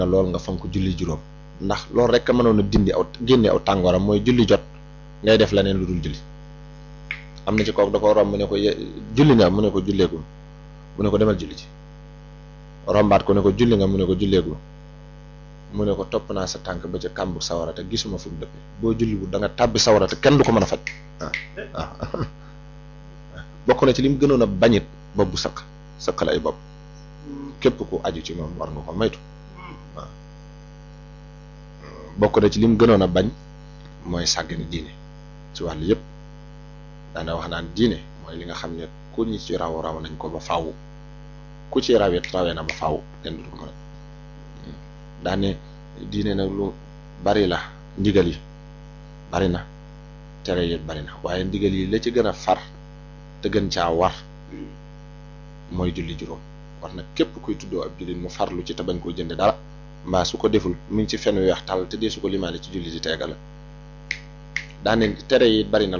loolu nga fonk julli juróom ndax loolu rek a mënoon a dindi aw génne aw tàngooram mooy julli jot ngay def leneen lu dul julli am na ci kooku da ko romb mu ne ko julli nga mu ne ko julleegul mu ne ko demal julli ci rombaat ko ne ko julli nga mu ne ko julleegul mu ne ko topp naa sa tànk ba ca kàmbu sawara te gisuma fu mu dëppe boo julli bu da nga tàbbi sawara te kenn du ko mën a faj waaw waaw bokk na ci li mu gënoon a bañit bopp bu sëq sëqal ay bopp képp ku aju ci moom war nga ko maytu waaw bokk na ci li mu gënoon a bañ mooy sàggane diine ci wàllu yëpp daana wax naan diine mooy li nga xam ne ku ñi ci raw raw nañ ko ba faaw ku ci rawet rawee na ba faaw kenn du ko mën a daane diine nag lu bari la ndigal yi bari na tere yi bari na waaye ndigal yi la ci gën a far te gën caa war mooy julli juróom war na képp kuy tuddoo ab jullit mu farlu ci te bañ koo jënde dara mbaa su ko deful mu ngi ci fen weex tàll te dee su ko limaale ci julli di teega la daane tere yi bari na